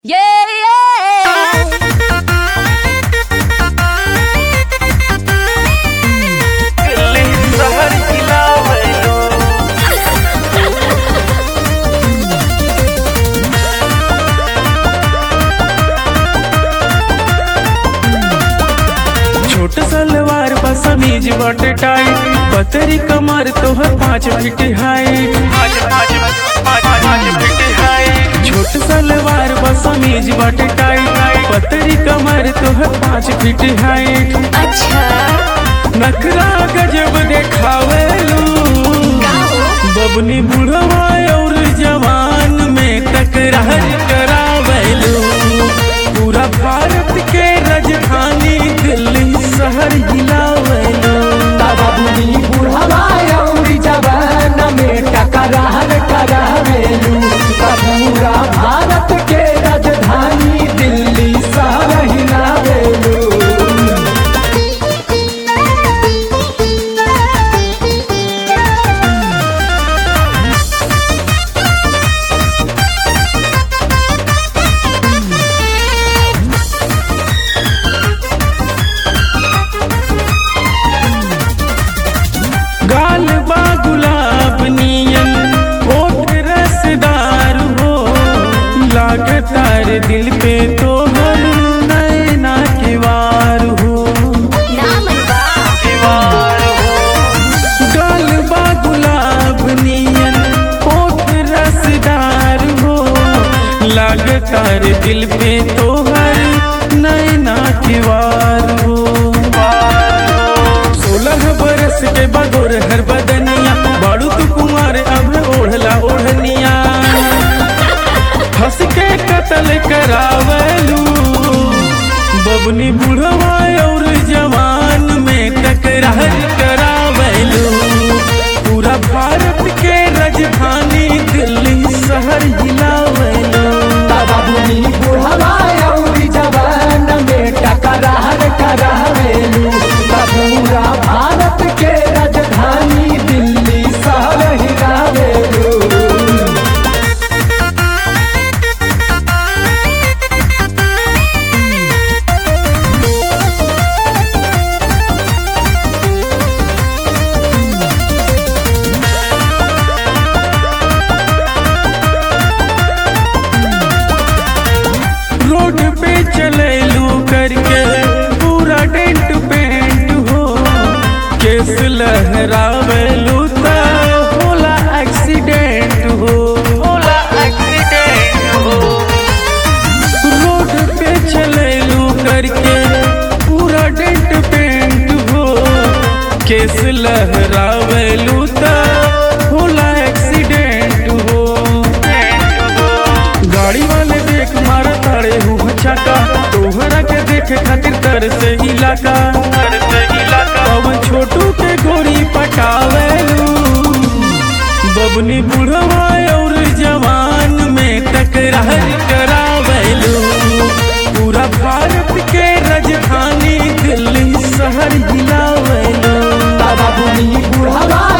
Yeah, yeah. Delhi शहर हिलावैलो छोट सलवार बा समीज बट टाइट पतरी कमर तोहर पाँच फीट हाइट छोट सलवार बा समीज बट टाइट पतरी कमर तोहर पाँच फीट हाइट अच्छा नखरा गजब देखावेलू बबनी बुढ़वा और जवान में टकरार करावेलू पूरा भारत के राजधानी दिल्ली शहर हिलावेलू बाबुनी बुढ़वा अउरी जवान में टकरार करावेलू पूरा भारत के राजधानी दिल्ली शहर हिलावेलू गाल बा गुलाब नियन होठ रसदार हो लागतार दिल पे तो हर नैना के वार हो गाल बा गुलाब नियन होठ रसदार हो लागतार दिल पे तो हर नैना के वार हो सोलह बरस के बगोर हर बदनिया बाड़ू तू कुमार अब ओढ़ला ओढ़निया हंस के कत्ल करावलू बबनी बुढ़वा और जवान में टकरार करावलू पूरा भारत के राजधानी दिल्ली शहर हिलावलू बाबुनी बुढ़वा अउरी जवान में टकरार करावेलू पूरा भारत के राजधानी दिल्ली शहर हिलावेलू रोड पे चले लू करके पूरा डेंट पेंट हो केस लहरावेलू ता होला एक्सीडेंट हो होला एक्सीडेंट हो रोड पे चले लू करके पूरा डेंट पेंट हो केस लहरावेलू ता होला एक्सीडेंट हो गाड़ी वाले देख मारा ताड़े हूँ छका तोहरा के देखे खातिर तर से इलाका तर से इलाका पवन छोटू के गोरी पटावेलू बबनी बुढ़वा और जवान में टकरार करावेलू पूरा भारत के राजधानी दिल्ली शहर हिलावेलू बाबुनी बुढ़वा